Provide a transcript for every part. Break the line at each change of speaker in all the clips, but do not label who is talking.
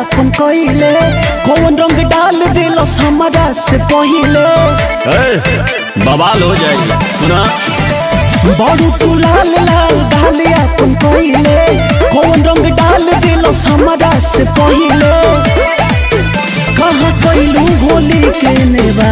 अपन कइले कौन रंग डाल दिलस हमरा से पहिले
बवाल हो जाएगी सुना
बड़ू तू लाल लाल डाल अपन कइले कौन रंग डाल दिलस हमरा से पहिले कहाँ कैलू होली के नेवा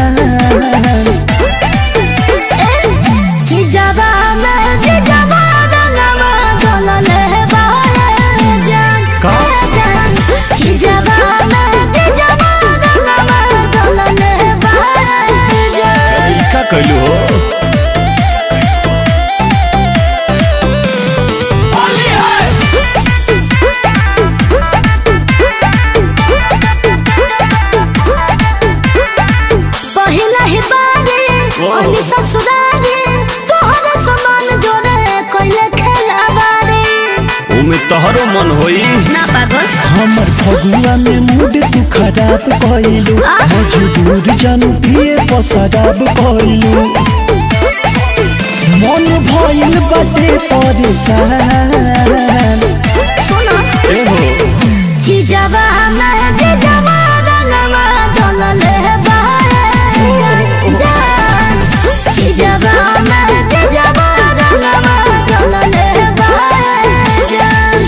जिजाबा में जिजाबा रंगवा गलले बारे जान
का?
जान जिजाबा में जिजाबा रंगवा गलले बारे जान
का कैलू हो
पहिला ही बारी
ओह।
अनि ससुरारी तोहरा समान जोड़े कोइले खेलाबारी
ओमे तोहरो मन होई
ना पागल
हमर फगुआ में मूड तू खराब कइलू
आ?
मजबूर जानू पिए पसराब कइलू मन भइल बाटे परेशान
सुनो
ए हो
जिजाबा में जिजाबा रंगवा गलले बारे जान जान जिजाबा में जिजाबा रंगवा गलले बारे जान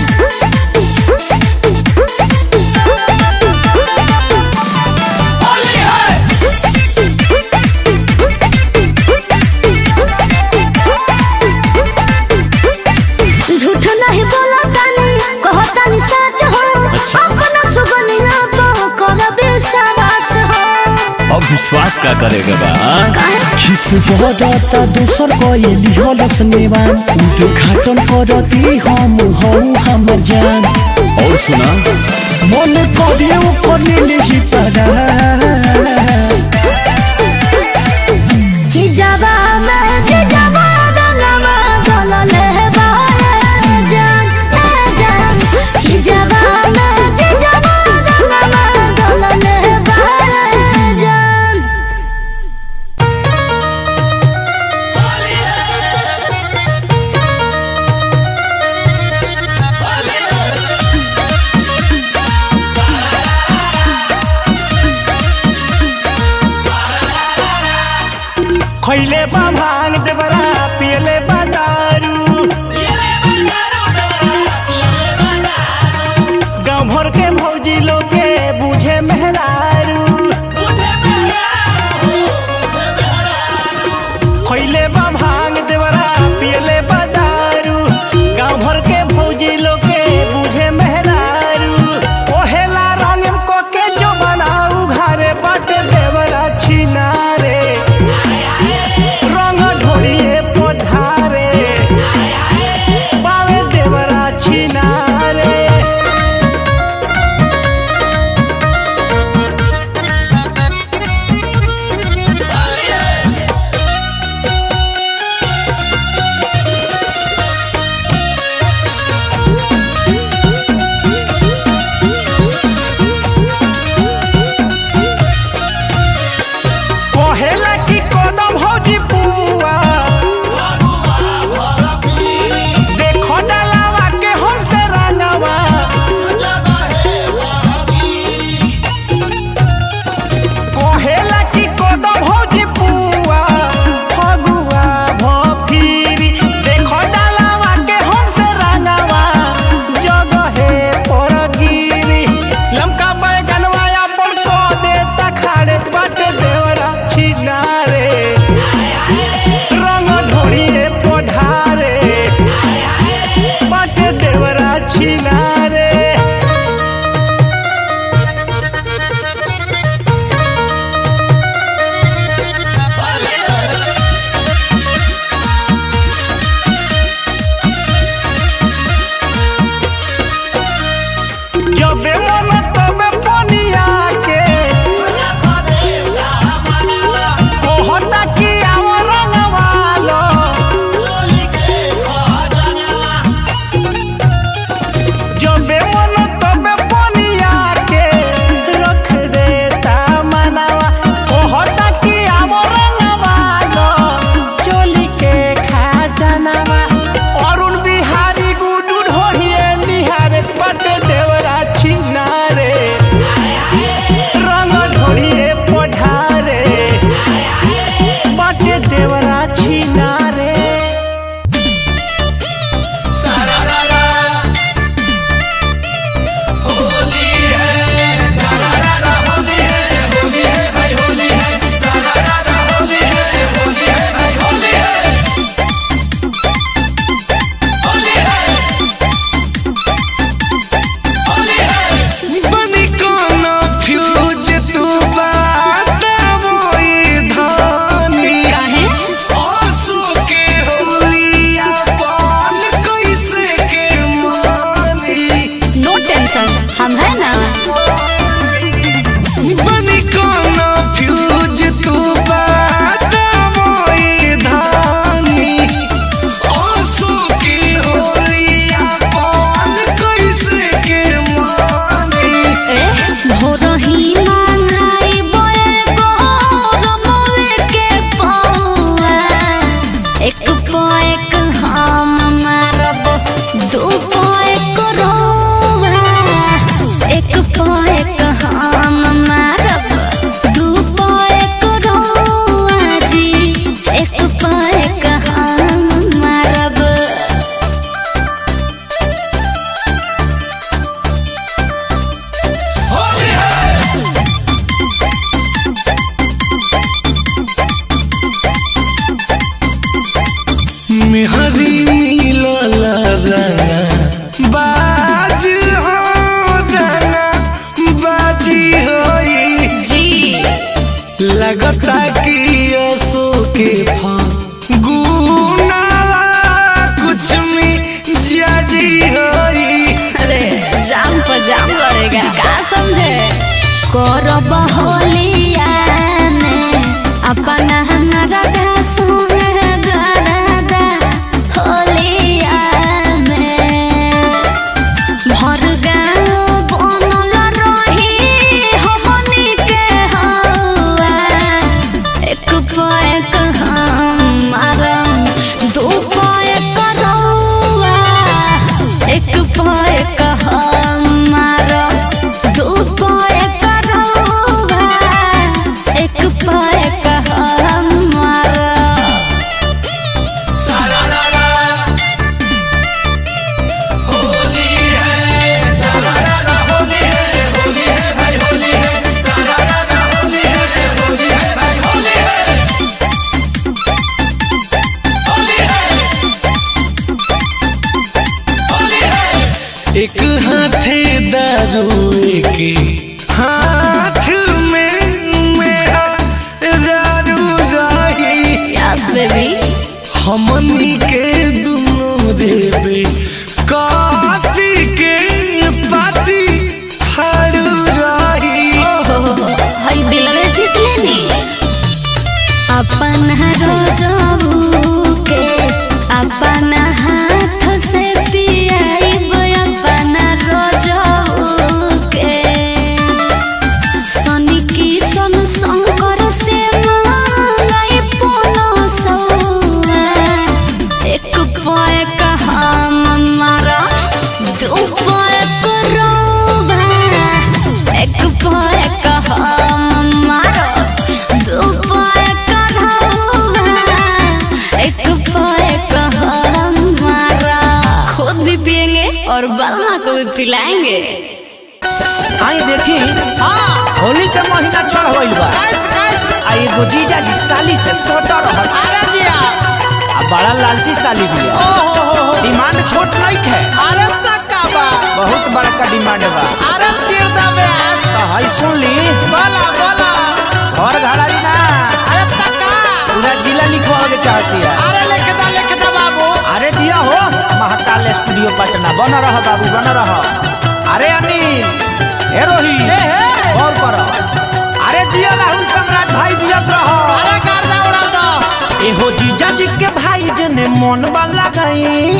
झूठ नहीं बोला तानी कहतानी सच हो
अच्छा।
अपना सुगनिया तो कर विश्वास हो
अब विश्वास का करेगा बा हाँ?
काहे
खिस बरता दोसर कइली हलस नेवान उद्घाटन करती हम हौ हमर जान
और सुना
मन करे ऊपर ही पड़ा
जिजाबा में जिजाबा रंगवा गलले बारे जान ए जान जिजाबा में जिजाबा रंगवा गलले बारे जान
खैले बा भांग देवरा पियले बा दारू गाँव भर के भौजी लोग के बुझे मेहरारू खैले बा भांग देवरा पियले बा दारू गाँव भर के भौजी लोग के बुझे मेहरारू ओहेला रंग को के जो बनाऊ घरे बट देवरा छिनारे रंग ढोलिए पढ़ा
मेहरी मिलल रंगा बाज हो रंगा बाजी होई
जी
लगता कि असो के फगुनावा कुछ में जाजी होई
अरे जाम पर जाम लड़ेगा का समझे
करब होलिया में अपना नरदा संग गरदा होलिया में भर गाँव बनल रही हमनी के हौआ एक पैक हम मारम दू पैक रौआ एक पैक हम मारम दू पैक रौआ एक पैक हम मारम
एक हाथे दारू एक हाथ में मेरा दारू रही
यस बेबी
हमनी के दुनो देवे काती के पाती फाड़ू रही
हई दिल में जीत लेनी
अपन रोजबू के अपन हाथ से पियाइब अपन रोजबू के शनि की सन शंकर से मांगई पोनो सौआ एक पैक हम मारा दू पैक रोबा एक पैक हम मारा दू पैक रोबा एक पैक हम मारा खुद भी पियेंगे और बलमा को भी पिलाएंगे
आई देखी होली के महीना चढ़ गइल बा आ एगो जीजा जी साली से सोटा रहल
अरे जिया
आ बड़ा लालची साली भी है
ओहो हो हो
डिमांड छोट नहीं है
अरे तक्का बा
बहुत बड़का डिमांड बा
अरे चिर दबे
तो हई सुन ली
बोला बोला
घर घरारी ना
अरे तक्का
पूरा जिला लिखवा के चाहती है
अरे लिख दा लिख दा बाबू
अरे जिया हो महाकाल स्टूडियो पटना बन रह बाबू बन रह अरे अनिल ए रोही
ए हे
गौर कर अरे जिया राहुल सम्राट भाई जियत रह
अरे गर्दा उड़ा दो
एहो जीजा जी के भाई जने मन वाला गई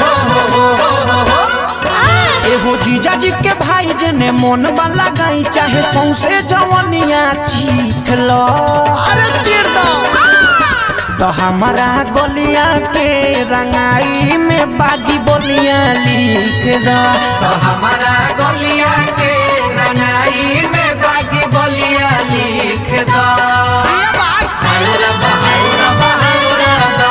एहो जीजा जी के भाई जने मन वाला गई चाहे सौसे जवनिया चीख लो
अरे चिर दो
तो हमारा गोलिया के रंगाई में बागी बोलिया लिख दो तो हमारा गोलिया के रंगाई में बागी बोलिया लिख दो
ये बात
हाउरा बहाउरा बहाउरा बा।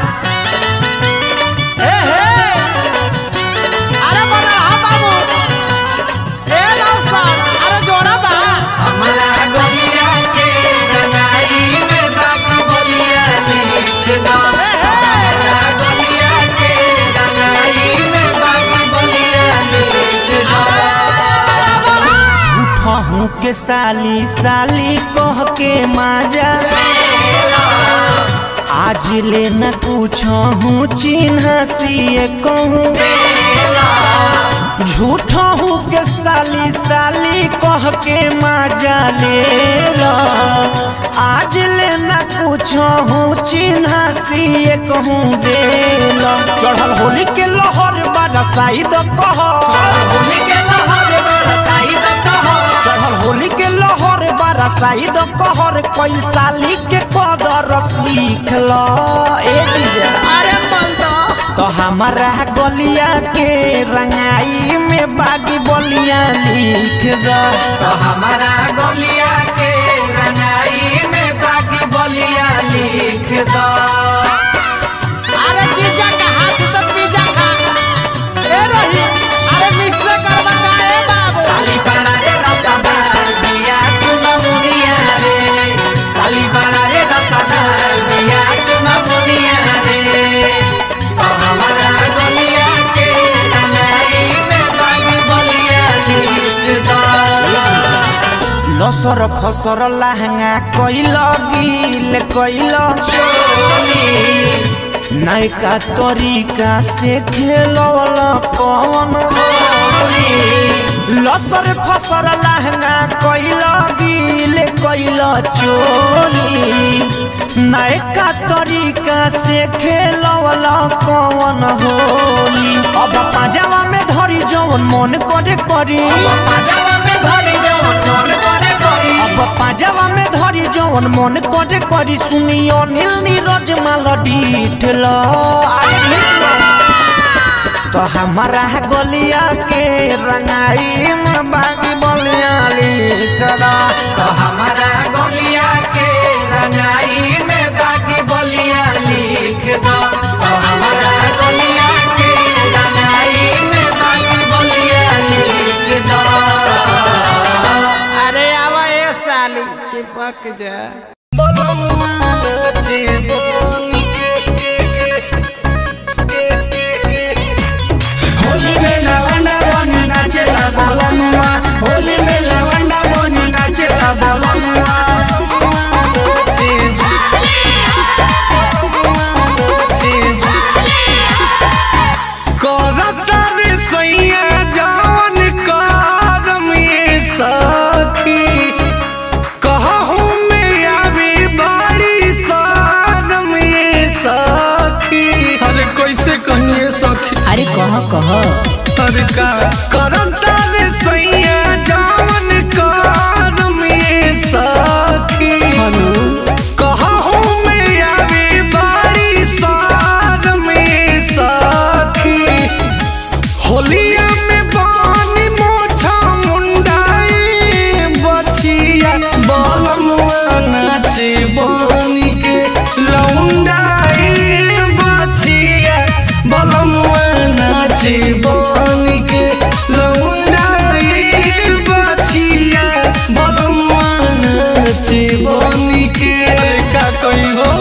ए हे अरे बना हा बाबू ए रास्तान अरे जोड़ा बा
हमारा गोलिया के रंगाई में बागी बोलिया लिख दो हमारा गोलिया के रंगाई में बागी बोलिया लिख दो झूठा हूँ के साली साली कह के माजा आज ले न पूछो हूँ चिन्ह सिए कहूँ झूठा हूँ के साली साली कह के माजा ले लो आज ले न पूछो हूँ चिन्ह सिए कहूँ दे लो चढ़ल होली के लहर बरसाई दो कहो होली के लहर बरसाई दो कहो चढ़ल होली के लहर बरसाई दो कहर कोई साली के कदर सीख लो ए जीजा
अरे मलदा
तो हमारा गलिया के रंगाई में बागी बोलिया लिख दो तो हमारा गलिया के रंगाई में बागी बोलिया लिख दो
अरे जीजा का हाथ से पिज्जा खा ए रही अरे मिक्स करवा का ए बाबू
साली बड़ा रे रसदार बिया चुना मुनिया रे साली बड़ा रे रसदार बिया चुना मुनिया रे फसर लहंगा कैल गिल कैल चोली नयका तरीका से खेलल कौन होली लसर फसर लहंगा कैल गिल कैल चोली नयका तरीका से खेलल कौन होली अब पाजामा में धरी जवन मन करे करी अब पाजामा में धरी जवन मन करे करी सुनियो नील नीरज माल डीठल तो हमारा गलिया के रंगाई में बागी बलिया लिखला तो हमारा गलिया के रंगाई में बागी बलिया लिख दो तो हमारा गलिया के रंगाई में बागी बलिया लिख दो
अरे आवा ए साली चिपक जा
होली में लवंडा बन नाचेला बोलमुआ होली में लवंडा बन नाचेला बोलमुआ
करतर सैया जवन करम ये सखी कहूँ में आवी बाड़ी सारम ये सखी अरे कैसे कहिए सखी
अरे कह कह
अरे का करतर सैया जवन करम ये सखी कहूँ में आवी बाड़ी सारम ये सखी होलिया में बानी मोछा मुंडाई बचिया बलमुआ नाचे बानी के लौंडाई बचिया बलमुआ नाचे बानी के लौंडाई बचिया बलमुआ नाचे बानी के का कही हो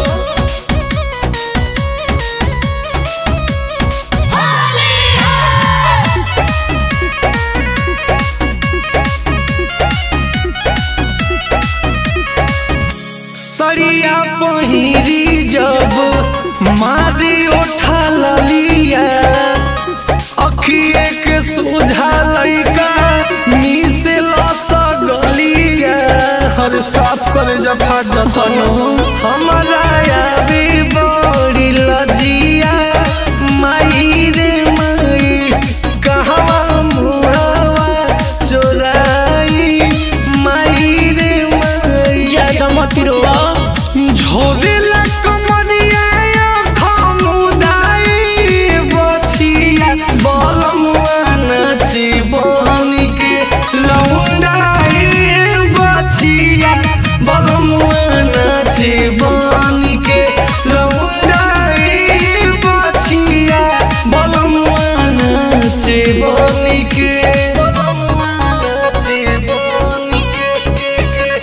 सरिया पहिरी जब मारी उठा लिया अखिए के सोझा लइका मीसे लस गलिया हर साफ करे जफा जतन हमारा यारी बड़ी लजिया माई रे माई कहवा मुहावा चोराई माई रे माई
ज्यादा मत रोआ
झोरेला कमरिया खमुदाई बछिया बलमुआ नाची बनी के लौंडाई बछिया बलमुआ नाची बनी के लौंडाई बछिया बलमुआ नाची बनी के बलमुआ नाची बनी के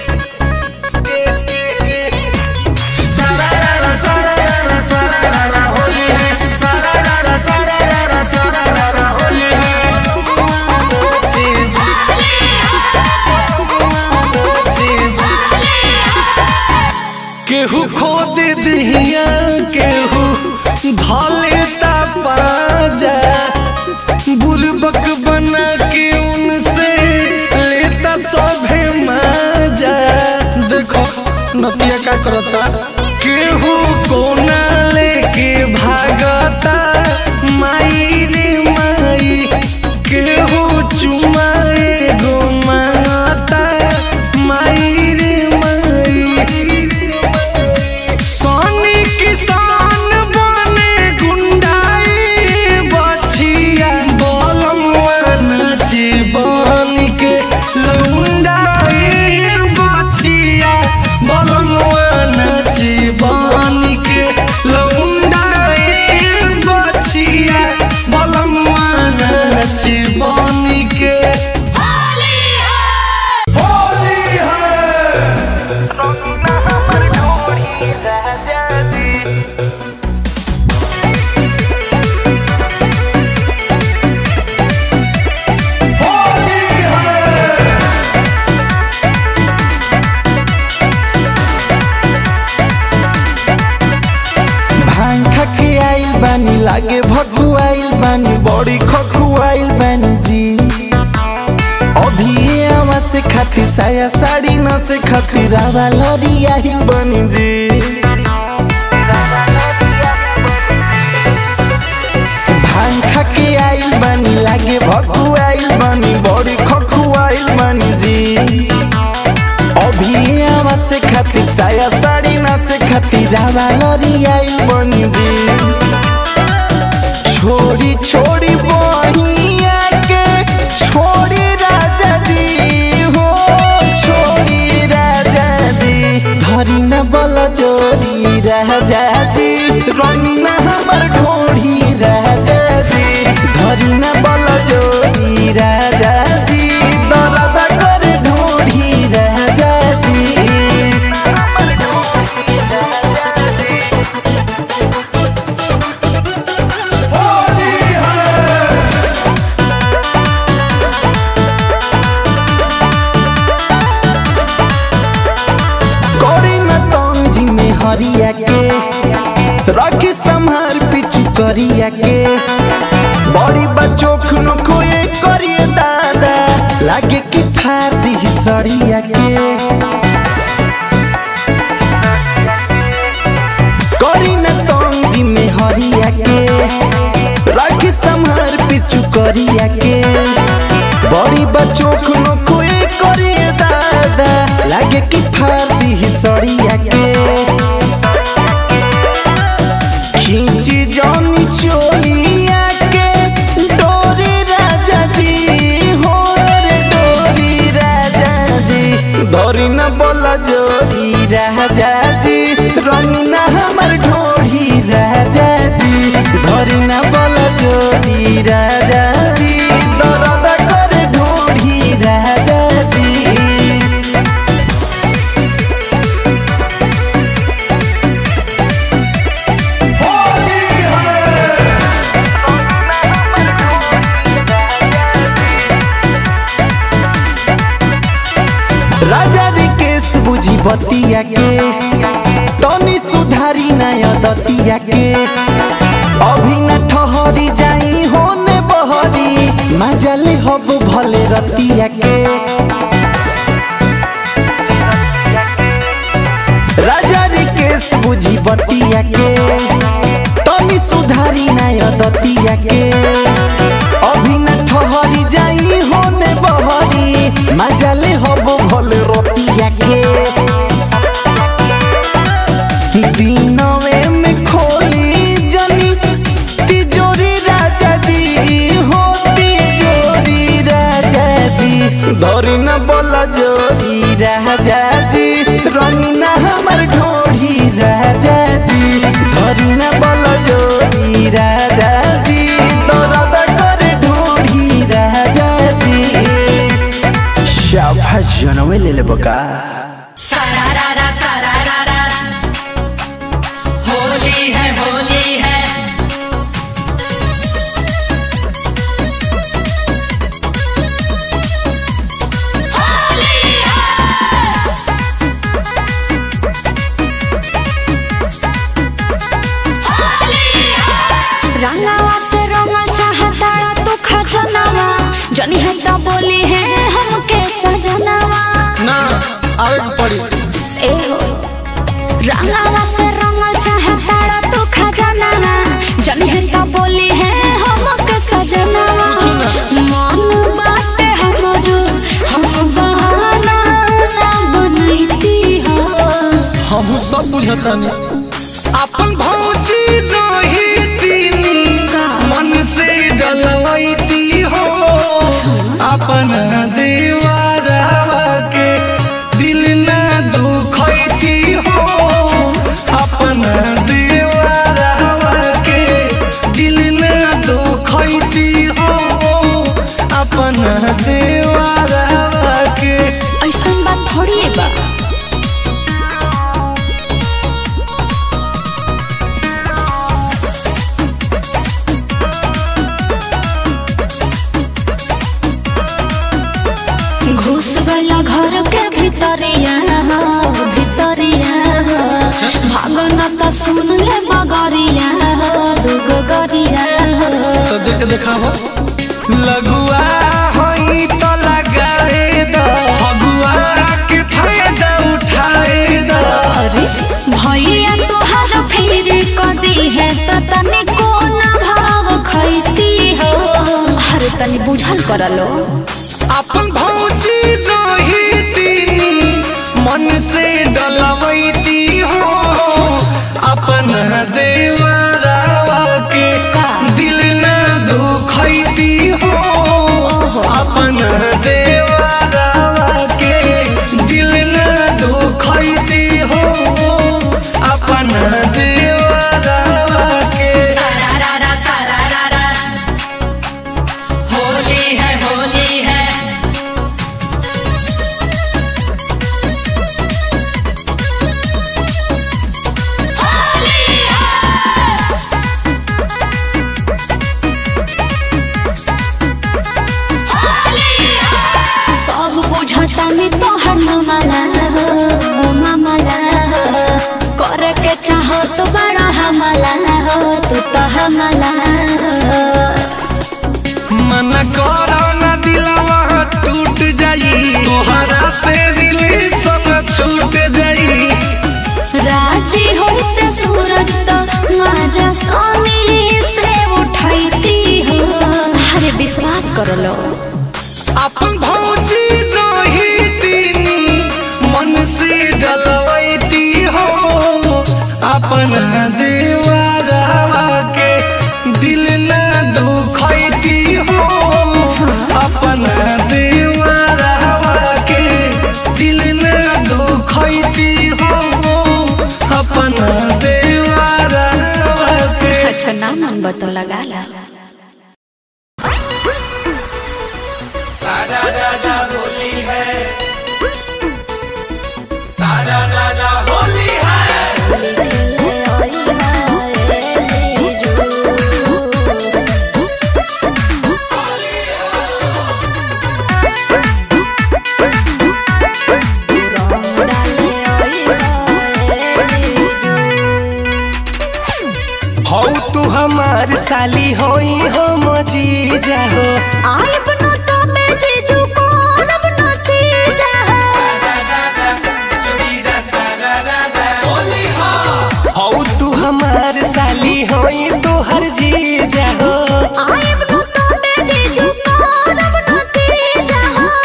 सारारा सारारा सारारा होली है सारारा सारारा सारारा होली है
केहू खो दे दिया केहू धले ता पाजा बुरबक बना के उनसे लेता सभे माजा देखो नतिया का करता केहू कोना लेके भागता माई रे माई केहू चुमाए गो मांगता माई रे माई सोनी किसान बने गुंडाई बछिया बलमुआ नाची बन के लुंडाई बछिया बलमुआ नाची बन लागे भकुआइल बानी बड़ी खकुआइल बानी जी अभी ये आवा से खातिर साया साड़ी न से खातिर आवा लरिया ही बनी जी भांग खा के आइल बानी लागे भकुआइल बानी बड़ी खकुआइल बानी जी अभी ये आवा से खातिर साया साड़ी न से खातिर आवा लरिया ही बनी जी छोड़ी छोड़ी बहिया के छोड़ी राजा जी हो छोड़ी राजा जी धरी न बल चोरी राजा जी रंग न हमर ढोढ़ी राजा जी धरी न बल चोरी राजा जी दरद कर ढोढ़ी राजा जी करी न तंजी में हरिया के रखी संहार पिछु करिया के बड़ी बच्चों खुनो खोए करिए दादा लागे कि फाड़ दी सड़िया के करी न तंजी में हरिया के रखी संहार पिछु करिया के बड़ी बच्चों खुनो खोए करिए दादा लागे कि फाड़ दी सड़िया के खींची जानी चोलिया के डोरी राजा जी हो रे डोरी राजा जी धरी न बोला जोरी राजा जी रंग न हमर ढोढ़ी राजा जी धरी न बोला जोरी राजा जी दर्द कर ढोढ़ी राजा जी राजा रिकेश बुझी बतिया के तनी सुधारी नया दतिया के अभी न ठहरी जाई होने बहरी मजले हब भले रतिया के राजा रिकेश बुझी बतिया के तनी सुधारी नया दतिया के अभी न ठहरी जाई होने बहरी मजले हब भले रतिया के दिनवे में खोली जनी तिजोरी राजा जी हो तिजोरी राजा जी धरी न बोला जोरी राजा जी रंगी न हमर ढोढ़ी राजा जी धरी न बोला जोरी राजा जी दर्द कर ढोढ़ी राजा जी शाबाश जनवे ले ले बका
सारारारा सारारारा होली है होली है
रंगावा से रंगा चाहता तू खजनावा जनी है तो बोली है हमके सजनावा
ना आवे के पड़ी
ए हो रंगावा से रंगा चाहता तू खजनावा जनी है तो बोली है हमके सजनावा मन बाटे हमरो हम बहाना ना बनैती हो
हम सब बुझतानी अपन भौजी नहीं तीनी मन से डलवैती हो अपन दीवारवा के दिल ना दुखैती हो अपन दीवारवा के दिल ना दुखैती हो अपन दीवारवा के
ऐसा बात थोड़ी है बा घुस गया घर के भीतरिया हो, भीतरिया हो। भागना त सुन ले बगरिया हो, दुगो गरिया
के देखावो
लगुआ होई तो लगाए द फगुआ के फायदा उठाए द
अरे भैया तोहर फिर कदी है त तनी कोना भाव खैती हो अरे तनी बुझल करलो
अपन भौजी रही तीनी मन से डलवैती हो अपन देवरावा के दिल न दुखैती हो अपन देवरावा के दिल न दुखैती हो अपन देवरावा के
सारारा सारारा होली है होली है सब बुझता में तोहर मामला हो मामला हो करे के चाहो तो बड़ा हमला हो तू तो हमला हो
मन करो न दिलवा टूट जाई तोहरा से दिल सब छूट जाई
राजी होते सूरज तो माजा सोनी से उठाईती हो अरे विश्वास कर लो
अपन भौजी रही तीनी मन से डलवैती हो अपन देवरावा के दिल न दुखैती हो अपन देवरावा के दिल न दुखैती हो अपन देवरावा के
अच्छा ना मन बतो लगा ला
हौ तू हमार साली होई हम जीजा हो
आय बनो तो मैं जीजू को रब नती जा
हौ तू हमार साली होई तू हर जीजा हो
आय बनो तो मैं जीजू को रब नती जा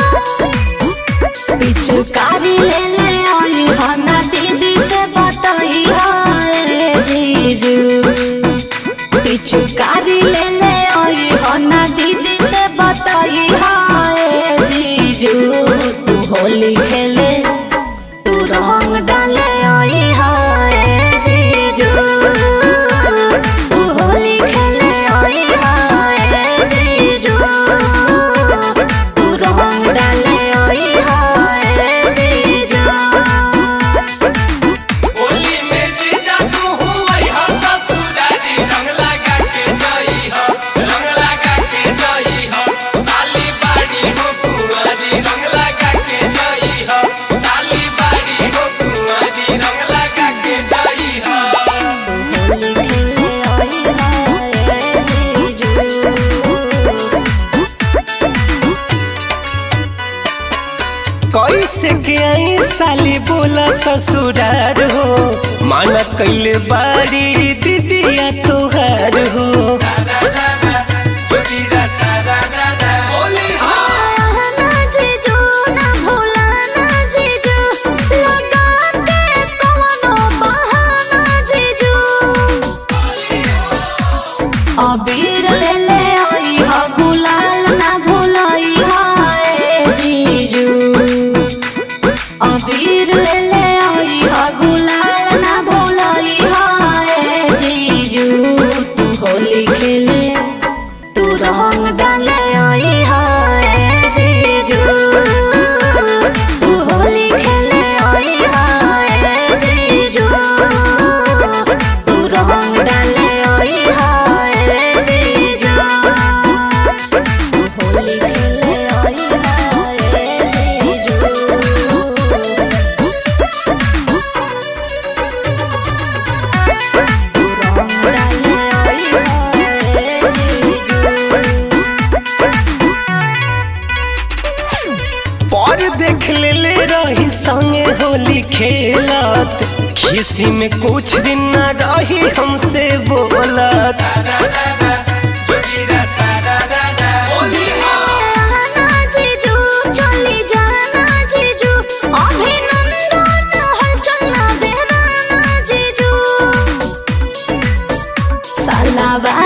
पिचकारी ले ले आई हना दीदी से बताई हाय जीजू पिचकारी ले ले आई हना दीदी से बताई हाय जीजू तू होली खेले तू रंग डाले आई हाय जीजू तू होली खेले आई हाय जीजू तू रंग डाले आई हाय जीजू
होली में जीजा तू हुई हो ससुरारी रंग लगा के जई हो रंग लगा के जई हो साली बाड़ी हो कुंवारी रंग लगा के जई हो साली बाड़ी हो कुंवारी रंग लगा के जई हो कैसे के आई साली बोला ससुरार हो माना कैले बाड़ी दीदिया तोहार हो
अबीर ले ले आई हा गुलाल ना भुलाई हाय जीजू अबीर ले ले आई हा गुलाल ना भुलाई हाय जीजू तू होली खेले
किसी में कुछ दिन न रही हमसे बोलत
आना जीजू चली जाना जीजू अभिनंदन हलचल ना देना जीजू साला